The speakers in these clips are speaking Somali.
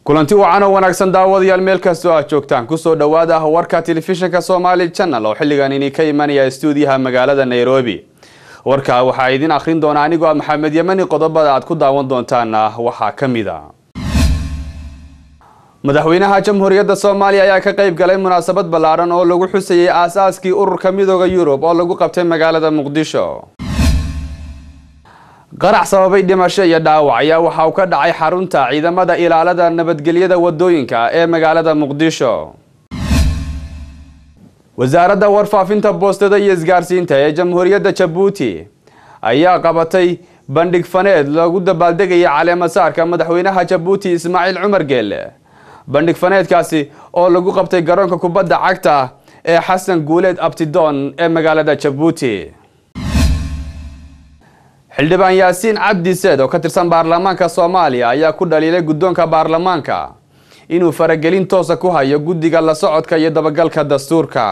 kulanti wacan oo wanaagsan daawadayaal meel kastoo aad joogtaan kusoo dhowaada warka telefishinka somaali channel oo xilligan ini ka imanaya stuudiyaha magaalada nairobi warka waxaa idin akhrin doona anigoo ah maxamed yemani qodobada aad ku daawan doontaana waxaa ka mid a madaxweynaha jamhuuriyadda soomaaliya ayaa ka qayb galay munaasabad ballaaran oo lagu xusayay aas-aaskii ururka midooda yurub oo lagu qabtay magaalada muqdisho qarax sababay dhimasho iyo dhaawac ayaa waxa uu ka dhacay xarunta ciidamada ilaalada nabadgelyada wadooyinka ee magaalada muqdisho wasaaradda warfaafinta boostada iyo isgaarsiinta ee jamhuuriyadda jabuuti ayaa qabatay bandhig faneed lagu dabaaldegaya caleemasaarka madaxweynaha jabuuti ismaaciil cumar geelle bandhig faneedkaasi oo lagu qabtay garoonka kubadda cagta ee xasan guuleed abtidoon ee magaalada jabuuti xildhibaan yaasiin cabdi seed oo ka tirsan baarlamaanka soomaaliya ayaa ku dhaliilay guddoonka baarlamaanka inuu faragelin toosa ku hayo guddiga la socodka iyo dabagalka dastuurka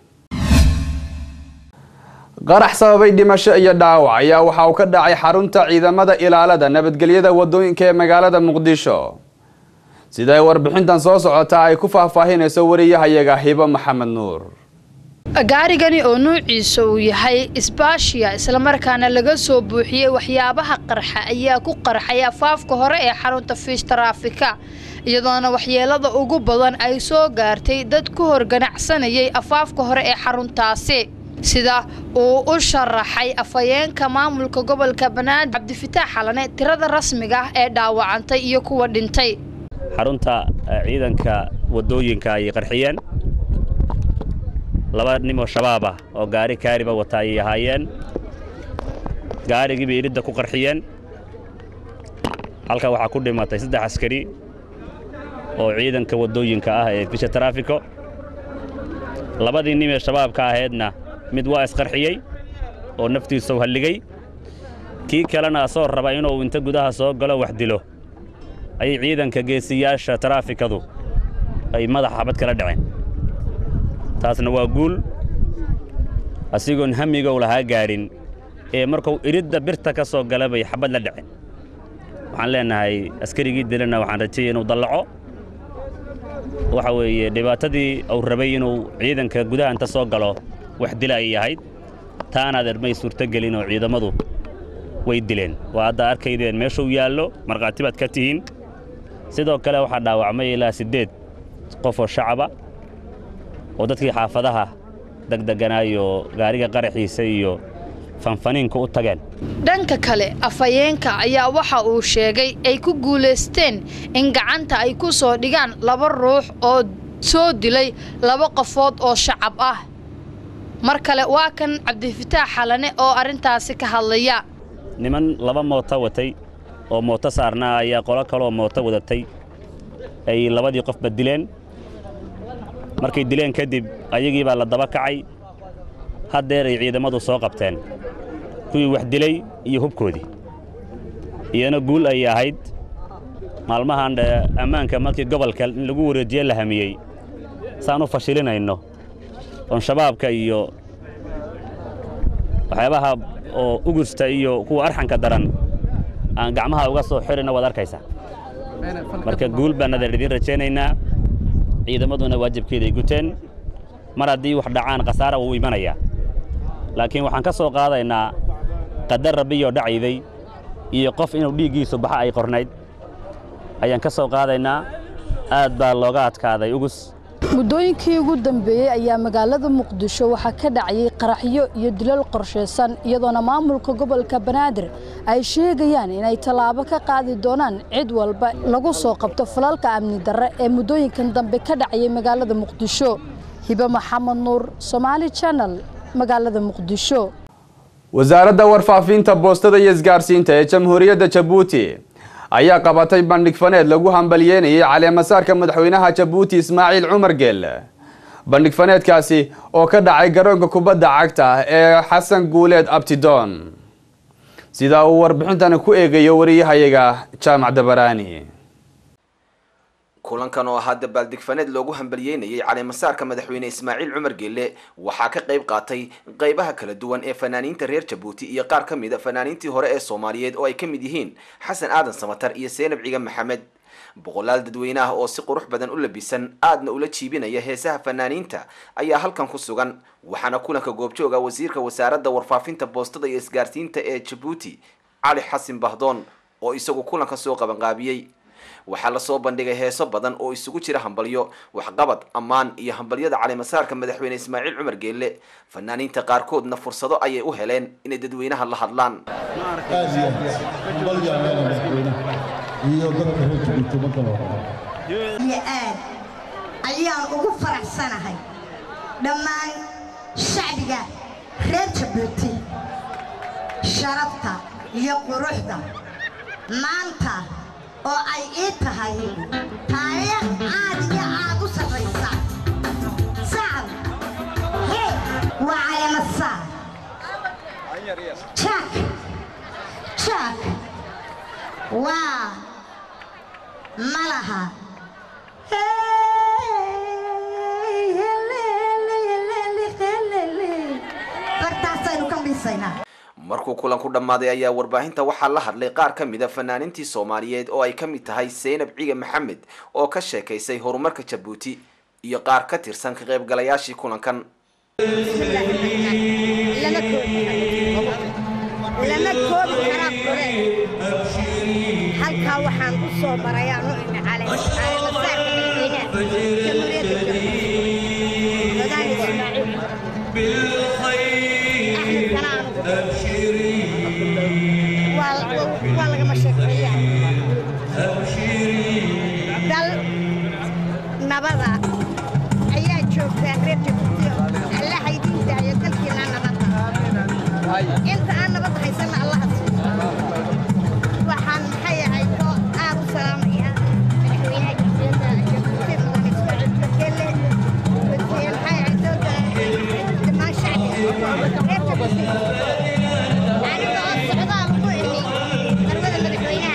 qarax sababay dhimasho iyo dhaawac ayaa waxa uu ka dhacay xarunta ciidamada ilaalada nabadgelyada wadooyinka ee magaalada muqdisho siday warbixintan soo socota ay ku faahfaahinayso wariyahayaga hibo maxamed nuur gaarigani oo nuuciisa uu yahay isbaashiya islamarkaana laga soo buuxiyey waxyaabaha qarxa ayaa ku qarxay afaafka hore ee xarunta fiish taraafika iyadoona waxyeelada ugu badan ay soo gaartay dad ku hor ganacsanayay afaafka hore ee xaruntaasi sida uu u sharaxay afhayeenka maamulka gobolka banaadir cabdifitaax xalane tirada rasmiga ah ee dhaawacantay iyo kuwa dhintay xarunta ciidanka wadooyinka ayay qarxiyeen laba nimoo shabaab ah oo gaari kaariba wata ayay ahaayeen gaarigiibay iridda ku qarxiyeen halka waxaa ku dhimatay saddex askari oo ciidanka waddooyinka ah ee fisha taraafiko labadii nim ee shabaabka ahaydna mid waa isqarxiyey oo naftiisau halligay kii kalena asoo raba inuu inta gudaha soo galo wax dilo ayay ciidanka geesiyaasha taraafikadu ay madaxa xabad kala dhaceen taasna waa guul asigoon hamigow lahaa gaadhin ee markuu iridda birta ka soo gala bay xabad la dhaceen waxaan leennahay askarigii dilana waxaan rajayay inuu dallaco waxa weeye dhibaatadii uu rabay inuu ciidanka gudaha inta soo galo wax dila ay ahayd taanaad ermay suurtogelin oo ciidammadu way dileen waa hadda arkaydeen meeshuu yaallo markhaati baad ka tihiin sidoo kale waxaa dhaawacmay ilaa siddeed qof oo shacaba oo dadkii xaafadaha degdeganaayo gaariga qaraxiisa iyo fanfaniinka u tageen dhanka kale afhayeenka ayaa waxa uu sheegay ay ku guulaysteen in gacanta ay ku soo dhigaan laba ruux oo soo dilay laba qofood oo shacab ah mar kale waa kan cabdifitaax xalane oo arrintaasi ka hadlaya niman laba mooto watay oo mooto saarnaa ayaa qolo kaleoo mooto wadatay ay labadii qofba dileen markay dileen kadib ayagii baa la daba kacay haddeer ay ciidammadu soo qabteen kuwii wax dilay iyo hubkoodii iyana guul ayay ahayd maalmahan ammaanka markii gobolka in lagu wareejiye la hamiyey saan u fashilinayno oon shabaabka iyo waxyaabaha oo ugursta iyo kuwa arxanka daran aan gacmaha uga soo xirina waad arkaysaa marka guul baan adeer idiin rajaynaynaa ciidamaduna waajibkeeda ay guteen mar haddii wax dhacaan khasaara wuu imanayaa laakiin waxaan ka soo qaadaynaa qadar rabbiyoo dhacayday iyo qof inuu dhiiggiisu baxa ay qornayd ayaan ka soo qaadaynaa aad baa looga adkaaday ugus muddooyinkii ugu dambeeyey ayaa magaalada muqdisho waxaa ka dhacayay qaraxyo iyo dilal qorshaysan iyadoona maamulka gobolka banaadir ay sheegayaan inay tallaabo ka qaadi doonaan cid walba lagu soo qabto falalka amni darre ee muddooyinkan dambe ka dhacayay magaalada muqdisho hibe maxamed nuur somaali channel magaalada muqdisho wasaaradda warfaafinta boostada iyo isgaarsiinta ee jamhuuriyadda jabuuti ayaa qabatay bandhig faneed lagu hambalyeynayay caleemasaarka madaxweynaha jabuuti ismaaciil cumar geelle bandhig faneedkaasi oo ka dhacay garoonka kubadda cagta ee xasan guuleed abtidoon sida uu warbixintani ku eegayo wariyahayaga jaamac dabaraani kulankan oo ahaa dabaaldegfaneed loogu hambalyeynayay caleemasaarka madaxweyne ismaaciil cumar geelle waxaa ka qayb qaatay qaybaha kala duwan ee fanaaniinta reer jabuuti iyo qaar ka mid a fanaaniintii hore ee soomaaliyeed oo ay ka mid yihiin xasan aadan samatar iyo seenab ciga maxamed boqolaal dadweyne ah oo si qurux badan u labisan aadna ula jiibinaya heesaha fanaaniinta ayaa halkan ku sugan waxaana kulanka goobjooga wasiirka wasaaradda warfaafinta boostada iyo isgaarsiinta ee jabuuti cali xasin bahdoon oo isagu kulanka soo qabanqaabiyey waxaa lasoo bandhigay heeso badan oo isugu jira hambalyo waxqabad ammaan iyo hambalyada calimasaarka madaxweyne ismaaciil cumar geelle fanaaniinta qaarkoodna fursado ayay u heleen inay dadweynaha la hadlaan aad iyo aad balyaana madaxweynaha iyo dadka reer jabuuti markale iyo aad ayaan ugu faraxsanahay dhammaan shacbiga reer jabuuti sharafta iyo quruxda maanta oo ay ii tahay taariikh aad iyo aad u sarraysa sacab hee waa caleemasaar jaak jaak waa malaha bartaasaynu ka dhisaynaa markuu kulan ku dhammaaday ayaa warbaahinta waxaa la hadlay qaar ka mida fanaaniintii soomaaliyeed oo ay ka mid tahay seynab ciige maxamed oo ka sheekaysay horumarka jabuuti iyo qaar ka tirsan ka qaybgalayaashii kulankan lama koobi karaa kule halkaa waxaan u soo marayaan u imi caleemasaarka madaxweynaha jamhuuriyadda jabuuti madaane ismaaciil axmed kanaan waa lagama sheekeeyaa dal nabada ayaa joogtaa reer jabuuti allaha idiin daayo dalkiina nabadda inta aan nabadda haysanna allaha siiyo waxaan maxay ahayd oo aad u salaamaya madaxweynaha jamhuuriyadda jabuuti mudane ismaaciil bakele maxay ahayd dowda dhammaan shacbiga reer jabuuti aniga oo socdaal ku imi marwada madaxweynaha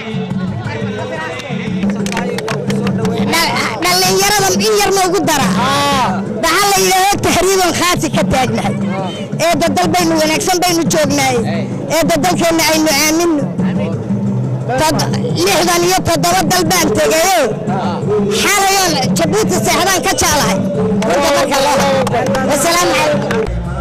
dhallinyarada in yar noogu dara waxaa la yidhaahdo tahriiban khaasi ka taagnahay eedda dal baynu wanaagsan baynu joognaay eedda dalkeenna aynu aamino lixdan iyo toddoba dal baan tegayo xalayoon jabuuti seexdaan ka jeclahay inta marka loo wasalaamu calaykum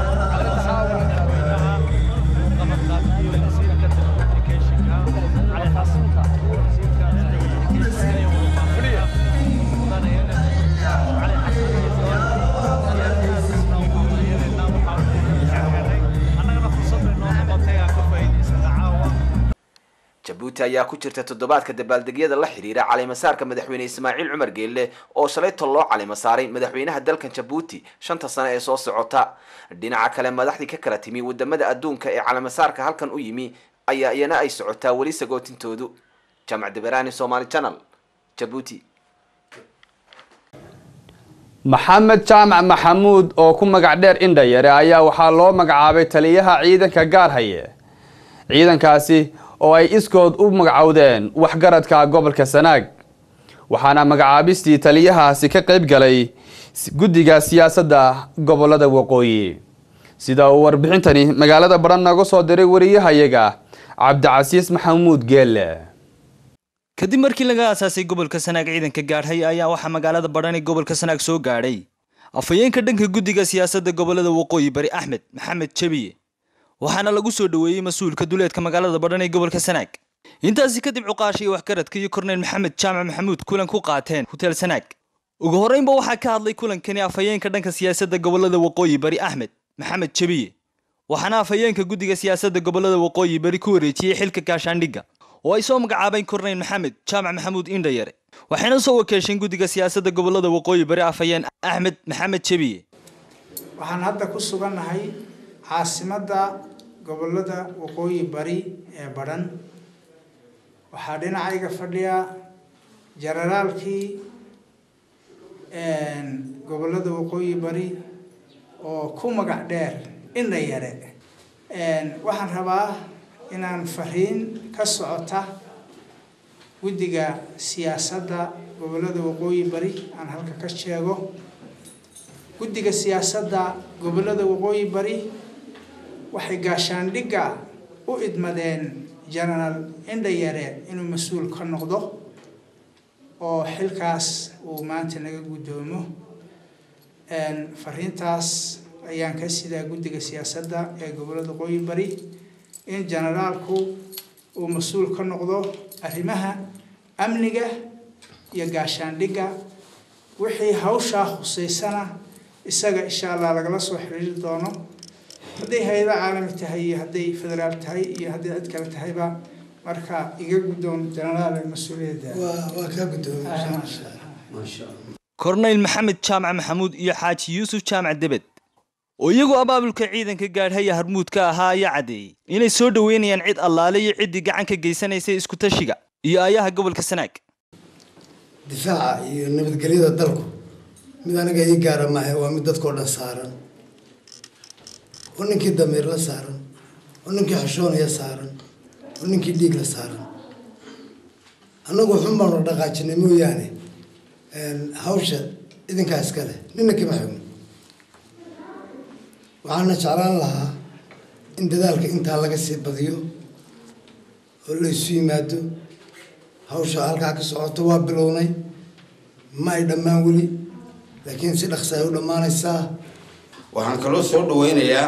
jabuuti ayaa ku jirta toddobaadka dabaaldegyada la xidhiira calimasaarka madaxweyne ismaaciil cumar geelle oo shalayto loo calimasaaray madaxweynaha dalkan jabuuti shanta sano ee soo socota dhinaca kale madaxdii ka kala timi wadamada adduunka ee calimasaarka halkan u yimi ayaa iyana ay socotaa weli sagootintoodu jaamac dabaraani somaali channel jabuuti maxamed jaamac maxamuud oo ku magac dheer indhayare ayaa waxaa loo magacaabay taliyaha ciidanka gaarhaye ciidankaasi oo ay iskood u magacowdeen waxgaradka gobolka sanaag waxaana magacaabistii taliyahaasi ka qayb galay guddiga siyaasadda gobolada waqooyi sida uu warbixintani magaalada baran nooga soo diray wariyahayaga cabdicasiis maxamuud geelle kadib markii laga aasaasay gobolka sanaag ciidanka gaadhay ayaa waxaa magaalada badhan ee gobolka sanaag soo gaadhay afhayeenka dhanka guddiga siyaasadda gobolada waqooyi bari axmed maxamed jebiye waxaana lagu soo dhoweeyey mas-uulka duleedka magaalada badhan ee gobolka sanaag intaasi kadib cuqaasha iyo waxgaradka iyo korneyl maxamed jaamac maxamuud kulan ku qaateen huteel sanaag ugu horreynba waxaa ka hadlay kulankani afhayeenka dhanka siyaasadda gobolada waqooyi bari axmed maxamed jebiye waxaana afhayeenka guddiga siyaasadda gobolada waqooyi bari ku wareejiyey xilka gaashaandhigga oo ay soo magacaabeen korneyl maxamed jaamac maxamuud indhayare waxayna soo wakeesheen guddiga siyaasadda gobolada waqooyi bari afhayeen axmed maxamed jebiye waxaan hadda ku sugannahay caasimadda gobolada waqooyi bari ee badhan waxaa dhinacayga fadhiya jenaraalkii gobolada waqooyi bari oo ku magac dheer indha yare waxaan rabaa inaan fariin ka socota guddiga siyaasadda gobolada waqooyi bari aan halka ka sheego guddiga siyaasadda gobolada waqooyi bari waxay gaashaandhigga u idmadeen genaraal indha yare inuu mas-uul ka noqdo oo xilkaas uu maanta naga guddoomo fariintaas ayaan ka sidaa guddiga siyaasadda ee gobollada qoyi bari in generaalku uu mas-uul ka noqdo arrimaha amniga iyo gaashaandhigga wixii hawshaa khuseysana isaga insha allah lagala soo xiriiri doono hadday hay-ada caalami tahay iyo hadday federaal tahay iyo hadday cid kale tahayba marka iga guddoon generaal mas-uuliyadda waa kaa guddoon korneyl maxamed jaamac maxamuud iyo xaaji yuusuf jaamac debed oo iyagoo abaabulka ciidanka gaadhaya harmuudka ahaa ayaa caddeeyey inay soo dhoweynayaan cid allaale iyo ciddii gacan ka geysanaysay iskutashiga iyo ayaha gobolka sanaag difaaca iyo nabadgelyada dalku mid aniga ii gaara maaha waa mid dadkao dhan saaran oo ninkii damiir la saaran oo ninkii xushoonaya saaran oo ninkii dhiig la saaran annagu xun baanu dhaqaajinay mooyaane hawsha idinkaa iskale nina kama xigno waxaana jeclaan lahaa in dadaalka intaa laga sii badiyo oo la isu yimaado hawsha halkaa ka socoto waa bilownay ma ay dhammaan weli laakiin si dhaqsa ay u dhammaanaysaa waxaan kaloo soo dhaweynayaa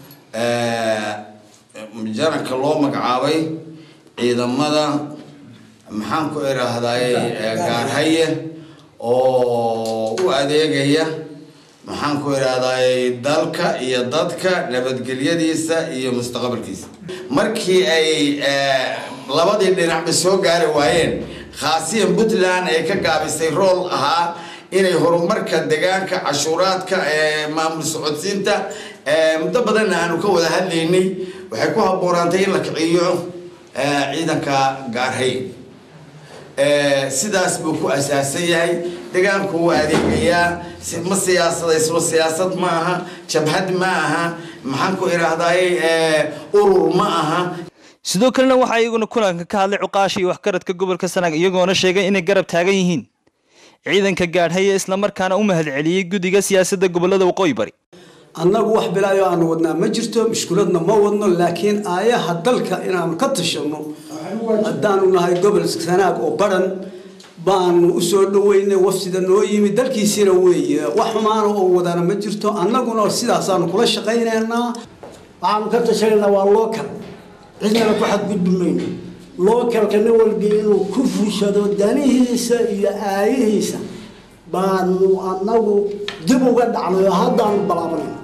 jaranka loo magacaabay ciidamada maxaan ku idhaahdaye gaarhaye oo u adeegaya maxaan ku idhaahdaye dalka iyo dadka nabadgelyadiisa iyo mustaqbalkiisa markii ay labadii dhinacba soo gaari waayeen khaasiyan puntland ay ka gaabisay rool ahaa inay horumarka deegaanka cashuuraadka maamul socodsiinta muddo badanna aanu ka wada hadlaynay waxay ku habboonaantay in la kiciyo ciidanka gaarhay sidaas buu ku asaasan yahay deegaanku wuu adeegayaa ma siyaasadaysno siyaasad ma aha jabhad ma aha maxaan ku idhaahdaye urur ma aha sidoo kalena waxaa iyaguna kulanka ka hadlay cuqaasha iyo waxgaradka gobolka sanaag iyagoona sheegay inay garab taagan yihiin ciidanka gaadhaya islamarkaana u mahadceliyey guddiga siyaasadda gobolada waqooyi bari annagu wax bilaayo aanu wadnaa ma jirto mushkuladna ma wadno laakiin aayaha dalka inaanu ka tashanno haddaanu nahay gobol sanaag oo baran baanu usoo dhaweynay wafsida noo yimi dalkiisiina weeye wax xumaana oo wadana ma jirto annaguna sidaasaanu kula shaqaynaynaa waxaanu ka tashanaynaa waa lookal cidnana ku xadgudbi mayno lookalka nin walba inuu ku fushado danihiisa iyo aayihiisa baanu annagu dib uga dhacnay oo haddaanu balaabanayno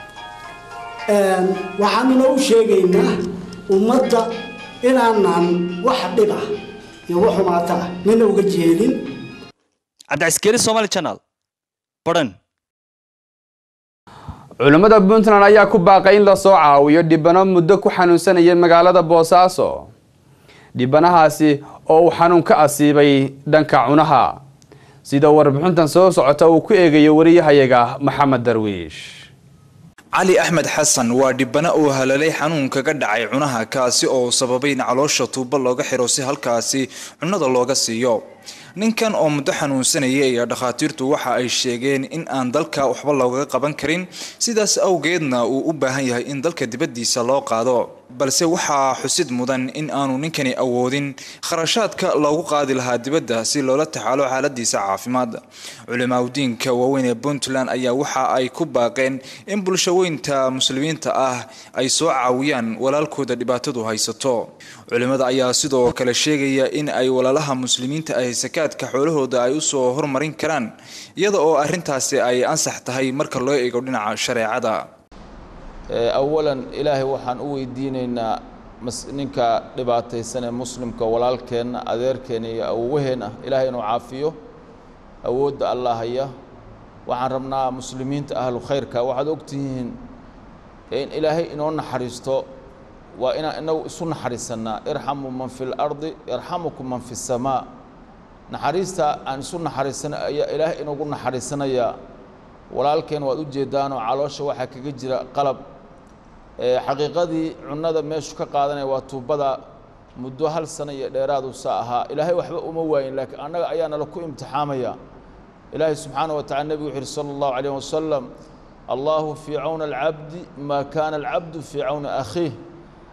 waxaanuna u sheegaynaa ummadda inaanan wax dhib ah iyo wax xumaata ah nina uga jeelin cabdicaskeri somaali channel baran culimmada puntland ayaa ku baaqay in lasoo caawiyo dhibano muddo ku xanuunsanayay magaalada boosaaso dhibanahaasi oo uu xanuun ka asiibay dhanka cunaha sida warbixintan soo socota uu ku eegayo wariyahayaga maxamed darwiish cali axmed xasan waa dhibana uu halalay xanuun kaga dhacay cunaha kaasi oo sababay in caloosha tuubo looga xiro si halkaasi cunada looga siiyo ninkan oo muddo xanuunsanayay ayaa dhakhaatiirtu waxa ay sheegeen in aan dalka waxba loogaga qaban karin sidaas awgeedna uu u baahan yahay in dalka dibaddiisa loo qaado balse waxaa xusid mudan in aanu ninkani awoodin kharashaadka loogu qaadi lahaa dibadda si loola tacaalo xaaladiisa caafimaad culimaaudiinka waaweyn ee puntland ayaa waxa ay ku baaqeen in bulshaweynta muslimiinta ah ay soo caawiyaan walaalkooda dhibaatadu haysato culimada ayaa sidoo kale sheegaya in ay walaalaha muslimiinta ahi sakaadka xoolahooda ay usoo hormarin karaan iyada oo arintaasi ay ansax tahay marka loo eego dhinaca shareecada awalan ilaahay waxaan u weydiinaynaa ninka dhibaataysan ee muslimka walaalkeenna adeerkeena iyo awowaheen ah ilaahay inuu caafiyo awoodda allah haya waxaan rabnaa muslimiinta ahlu khayrka waxaad ogtihiin in ilaahay inoo naxariisto waa inaan inagu isu naxariisannaa irxamu man fi lardi yarxamukum man fi samaa naxariista aan isu naxariisana ayaa ilaahay inagu naxariisanayaa walaalkeen waad u jeedaanoo caloosha waxaa kaga jira qalab xaqiiqadii cunada meeshu ka qaadanaya waa tuubada muddo hal sano iyo dheeraadu sa ahaa ilaahay waxba uma waayin laakiin annaga ayaa nala ku imtixaamaya ilaahay subxaana wa tacala nebigu wuxu uhi sala allahu calayh wasalam allahu fii cawna alcabdi maa kaana alcabdu fii cawna akhiih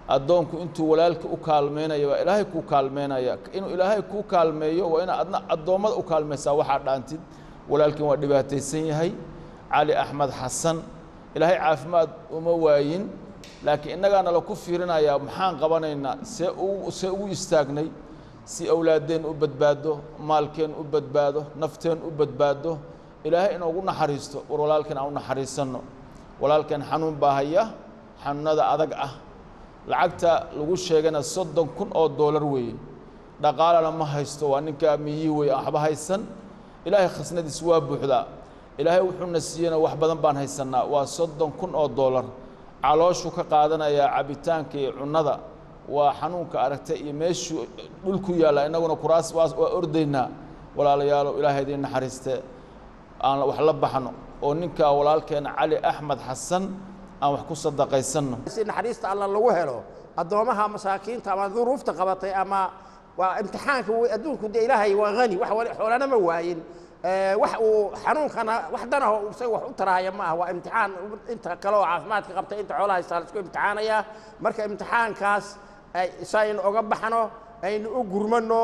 addoonku intuu walaalka u kaalmeynaya waa ilaahay kuu kaalmeynaya inuu ilaahay kuu kaalmeeyo waa inaad adna addoommada u kaalmaysaa waxaa dhaantid walaalkin waa dhibaataysan yahay cali axmed xasan ilaahay caafimaad uma waayin laakiin innagaana la ku fiirinayaa maxaan qabanaynaa see ugu see ugu istaagnay si awlaaddeen u badbaado maalkeen u badbaado nafteen u badbaado ilaahay inoogu naxariisto war walaalkeen aan u naxariisanno walaalkeen xanuun baa haya xanuunada adag ah lacagta lagu sheegana soddon kun oo doolar weeye dhaqaalana ma haysto waa ninkaa miyi wey aan waxba haysan ilaahay khasnadiis waa buuxdaa ilaahay wuxuuna siiyena wax badan baan haysannaa waa soddon kun oo doolar calooshuu ka qaadanayaa cabitaanka iyo cunnada waa xanuunka aragtay iyo meeshuu dhulku yaalla innaguna kuraas waa waa ordaynaa walaalayaalow ilaahay idiin naxariiste aan wax la baxno oo ninkaa walaalkeena cali axmed xasan aan wax ku sadaqaysanno si naxariista alla lagu helo addoomaha masaakiinta ama duruufta qabatay ama waa imtixaanka wey adduunku dee ilaahay waa hani wax wali xoolana ma waayin wax uu xanuunkana wax danaho isaga wax u tarahaya ma aha waa imtixaan inta kale oo caafimaadka qabta inta xoolaha haystaa la isku imtixaanaya marka imtixaankaas si aynu oga baxno aynu u gurmano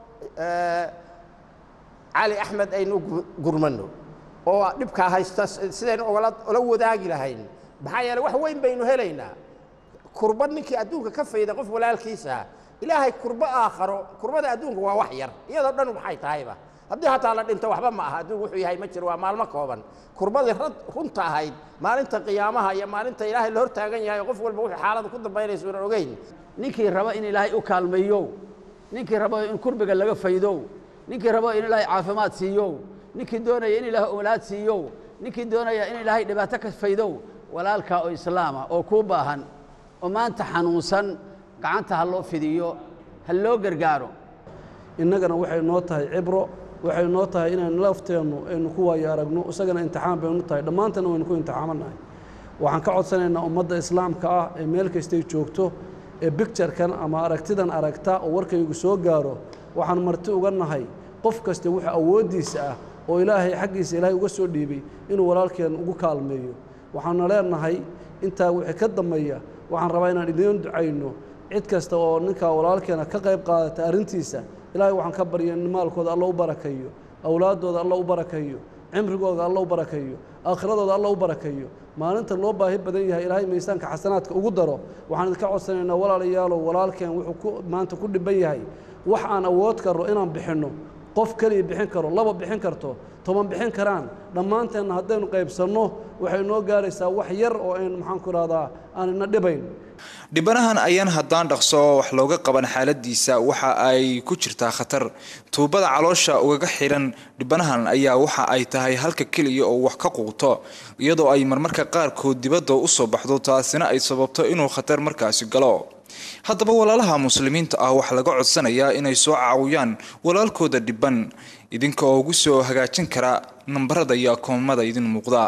cali axmed aynu u gurmano oo dhibkaa haysta sidaynu ogala ola wadaagi lahayn maxaa yeele wax weyn baynu helaynaa kurba ninkii adduunka ka fayda qof walaalkiisa ilaahay kurbo aakharo kurbada adduunka waa wax yar iyadoo dhan maxay tahayba haddii hataa la dhinto waxba ma aha adduunku wuxuu yahay ma jiro waa maalmo kooban kurbadii runta ahayd maalinta qiyaamaha iyo maalinta ilaahay la hortaagan yahay qof walba wuxuu xaalada ku dambaynaysa unan ogeyn ninkii raba in ilaahay u kaalmeeyo ninkii raba in kurbiga laga faydo ninkii raba in ilaahay caafimaad siiyo ninkii doonaya in ilaahay owlaad siiyo ninkii doonaya in ilaahay dhibaato ka faydo walaalkaa oo islaama oo kuu baahan oo maanta xanuunsan gacanta ha loo fidiyo ha loo gargaaro innagana waxay noo tahay cibro waxay noo tahay inaynu lafteennu aynu ku waayo aragno isagana imtixaan baynu tahay dhammaantana waynu ku imtixaamannahay waxaan ka codsanaynaa ummadda islaamka ah ee meel kastay joogto ee bicturekan ama aragtidan aragta oo warkaygu soo gaaro waxaan marti uga nahay qof kasta wuxuu awooddiisa ah oo ilaahay xaggiisa ilaahay uga soo dhiibay inuu walaalkeen ugu kaalmeeyo waxaanu leenahay intaa wixii ka dambeeya waxaan rabaa inaan idiin ducayno cid kasta oo ninkaa walaalkeena ka qayb qaadata arrintiisa ilaahay waxaan ka barya in maalkooda alla u barakayo awlaaddooda alla u barakayo cimrigooda alla u barakayo aakhiradooda alla u barakayo maalinta loo baahi badan yahay ilaahay miisaanka xasanaadka ugu daro waxaan idinka codsanaynaa walaalayaalow walaalkeen wuxuu ku maanta ku dhiban yahay wax aan awood karno inaan bixinno qof keliya bixin karo laba bixin karto toban bixin karaan dhammaanteenna haddaynu qaybsanno waxay noo gaaraysaa wax yar oo ayn maxaanku idhahdaa aan ina dhibayn dhibanahan ayaan haddaan dhaqso oo wax looga qaban xaaladiisa waxa ay ku jirtaa khatar tuubada caloosha ugaga xidhan dhibanahan ayaa waxa ay tahay halka keliya oo wax ka quuto iyadoo ay marmarka qaarkood dibadda u soo baxdo taasina ay sababto inuu khatar markaasi galo haddaba walaalaha muslimiinta ah waxaa laga codsanayaa inay soo caawiyaan walaalkooda dhiban idinka oo ugu soo hagaajin kara nambarada iyo akoomada idin muuqda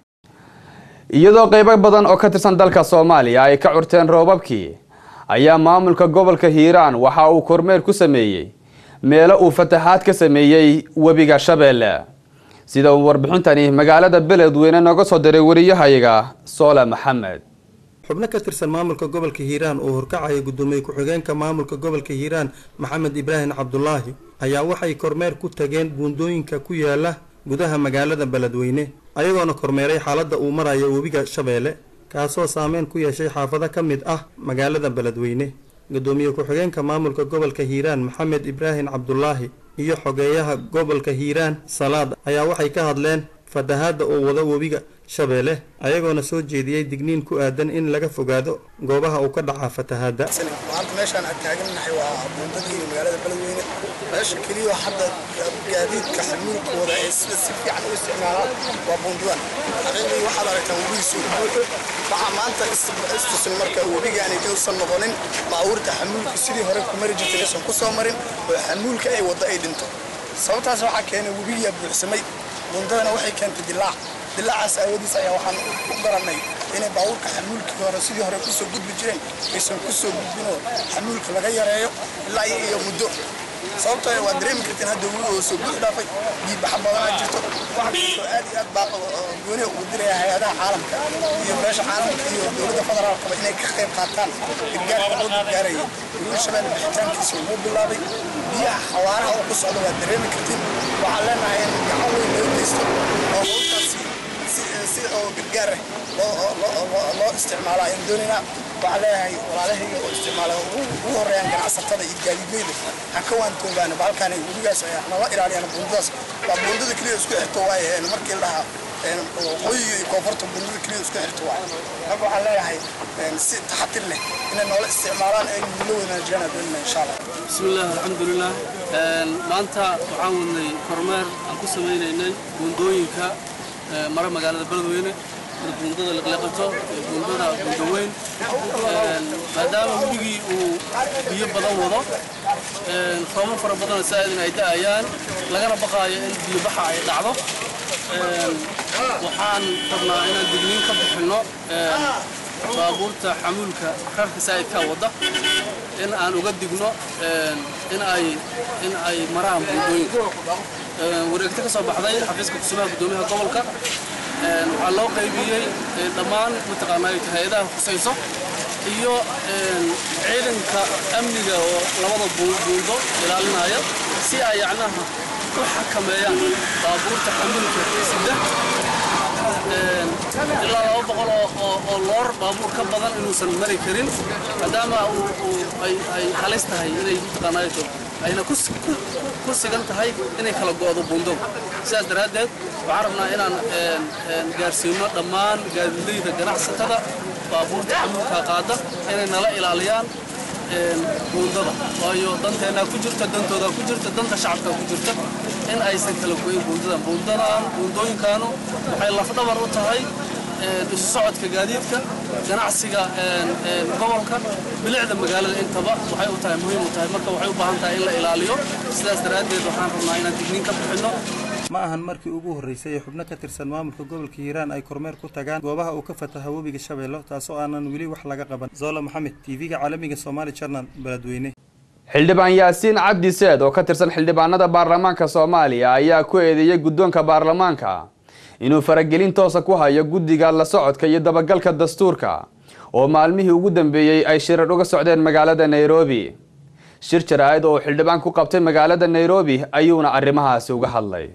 iyadoo qaybo badan oo ka tirsan dalka soomaaliya ay ka curteen roobabkii ayaa maamulka gobolka hiiraan waxa uu kormeer ku sameeyey meelo uu fatahaad ka sameeyey webiga shabeelle sida uu warbixintani magaalada beledweyne nooga soo diray wariyahayaga soole maxamed xubno ka tirsan maamulka gobolka hiiraan oo horkacaya guddoomiye ku-xigeenka maamulka gobolka hiiraan maxamed ibraahim cabdulaahi ayaa waxay kormeer ku tageen buundooyinka ku yaala gudaha magaalada beledweyne ayagoona kormeeray xaaladda uu maraya webiga shabeelle kaasoo saameyn ku yeeshay xaafado ka mid ah magaalada beledweyne guddoomiye ku-xigeenka maamulka gobolka hiiraan maxamed ibraahim cabdulaahi iyo xogeeyaha gobolka hiiraan salaad ayaa waxay ka hadleen fatahaadda oo wada webiga shabeelle ayagoona soo jeediyey digniin ku aadan in laga fogaado goobaha uu ka dhacaa fatahaadda maanta meeshaan aan taagannahay waa buundadii magaalada beledweyne meesha keliya hadda gaadiidka xamuulkooda ee sida si fiican u isticmaalaan waa buundadan xaqiiqdii waxaad aragtaa webigiisu buuxo waxaa maanta istusin marka webigaani uusan noqonin baabuurta xamuulku sidii hore ku mari jirtay aysan ku soo marin oo xamuulka ay waddo ay dhinto sababtaas waxaa keenay webigiyaa buuxsamay buundadana waxay keentay dilaac dilaacaas aawadiis ayaa waxaan u garannay inay baabuurka xamuulkii hore sidii hore kusoo gudbi jireen aysan kusoo gudbinoo xamuulka laga yareeyo ilaa iyo muddo sababtoo waa dareemi karteen hadda webi oo soo buux dhaafay biibaxa badanaa jirto wuxuu aad iyo aad baa gooni ugu diraya hay-adaha caalamka iyo beesha caalamka iyo dowladda federaalkaba inay ka qayb qaataan gargaarka loo gargaaraya weliba shabeelle bixitaankiisa wuu bilaabay biyaha xawaaraha oo ku socda waa dareemi kartiin waxaan leenahay in gacan weyn loo geysto oo howlkaasi si si oo gargaar ah loo loo loo- loo isticmaalo ayaan doonaynaa waxaan leeyahay walaalahayga oo isticmaala ugu ugu horeeyaan ganacsatada iyo gaadiidleyda ha ka waantoogaana bahalkaani webigaas ay nala ilaaliyaan buundadaas waa buundada keliya isku xirto waaye een markii la dhahaa een waqooyiga iyo koonfurta buundada keliya isku xirto waaye marka waxaan leeyahay een si taxatir leh inay noola isticmaalaan ay nula wanaajiyaan aan doonayna insha allah بسم الله الحمد لله Een, maanta waxaan wadnay kormeer aan ku sameynaynay buundooyinka ee, mara magaalada beledweyne sida buundada liqliqato iyo buundada buundaweyn Een, maadaama webigii uu biyo badan wado een, roobab fara badan saaidin ay da'ayaan lagana baqaayo in biyo baxa ay dhacdo Een, waxaan rabnaa inaan digniin ka bixinno een, baabuurta xamuulka rarka saa'idka wadda in aan uga digno een, in ay in ay maraan buundooyinka Een, wareegto ka soo baxday xafiiska kusumaha guddoomiyaha gobolka een, waxaa loo qaybiyey een, dhammaan mataqaanaa hay-adaha khusayso iyo een, ciidanka amniga oo labada buu- buundo ilaalinaya si ay yacnaha u xakameeyaan baabuurta xamuulka sida Een, ilaa laba boqol oo- oo- oo loor baabuur ka badan inuusan mari karin maadaama uu- uu ay- ay halis tahay inay mataqaanaayo ayna ku si- ku- ku sigan tahay inay kala go'do buundo sidaas daraaddeed waxaan rabnaa inaan een, een, gaarsiino dhammaan gaadiidleyda ganacsatada baabuurta xamuulka qaada inay nala ilaaliyaan een, buundada waayo danteennaa ku jirta dantoodaa ku jirta danta shacabkaa ku jirta in aysan kala goyin buundadan buundadan buundooyinkaanu waxay lafdhabar u tahay een, isu socodka gaadiidka ganacsiga een, een, gobolka bilicda magaalada intaba waxay u tahay muhiim u tahay marka waxay u baahan tahay in la ilaaliyo sidaas daraaddeed waxaan rabnaa inaan digniin ka bixinno ma ahan markii ugu horreysay ee xubno ka tirsan maamulka gobolka hiiraan ay kormeer ku tagaan goobaha uu ka fataha webiga shabeello taasoo aanan weli wax laga qaban zola maxamed tv-ga caalamiga somaali channel beledweyne xildhibaan yaasiin cabdi seed oo ka tirsan xildhibaanada baarlamaanka soomaaliya ayaa ku eedeeyey guddoonka baarlamaanka inuu faragelin toosa ku hayo guddiga la socodka iyo dabagalka dastuurka oo maalmihii ugu dambeeyey ay shirar uga socdeen magaalada nairobi shir jaraa'id oo uu xildhibaan ku qabtay magaalada nairobi ayuuna arrimahaasi uga hadlay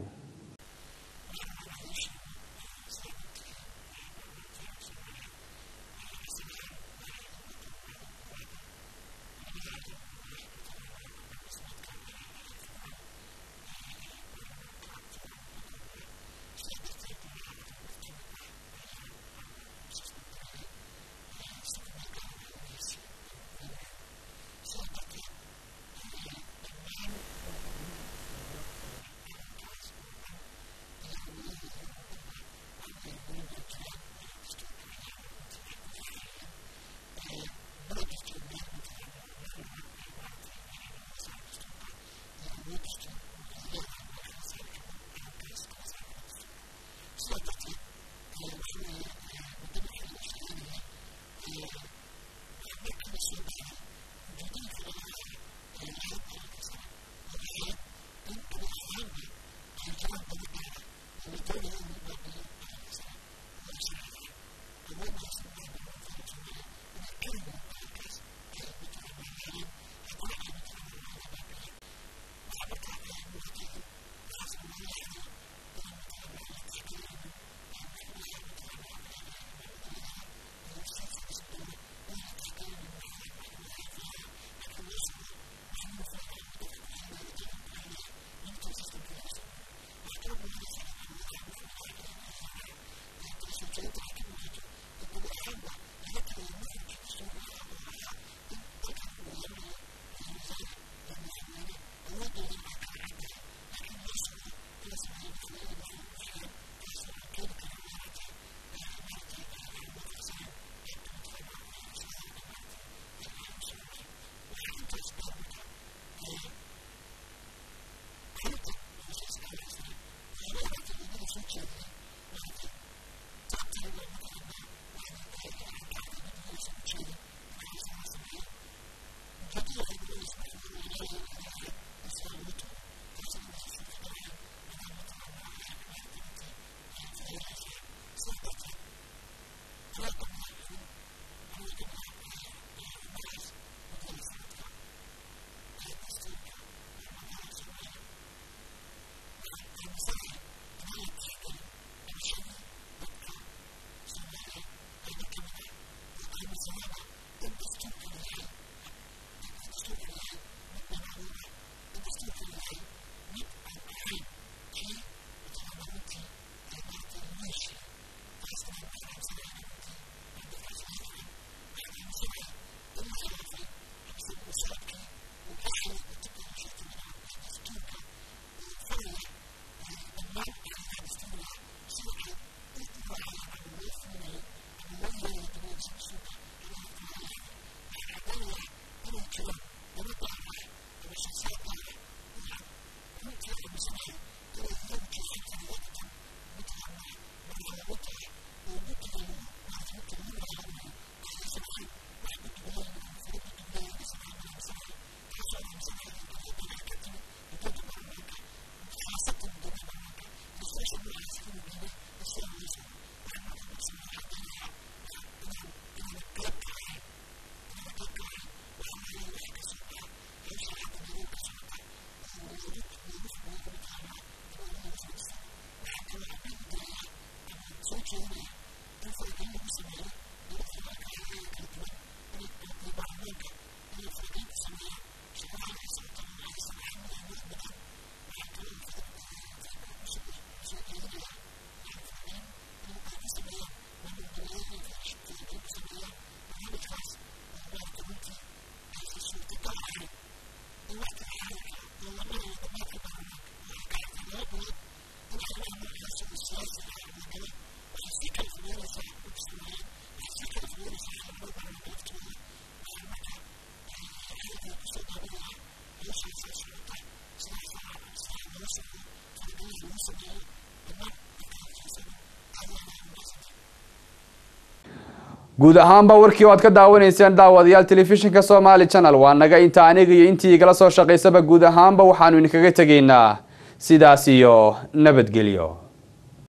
guud ahaanba warkii oo aad ka daawanayseen daawadayaal telefishinka somaali channel waa naga inta aniga iyo intii igala soo shaqaysaba guud ahaanba waxaanu idinkaga tegaynaa sidaas iyo nabadgelyo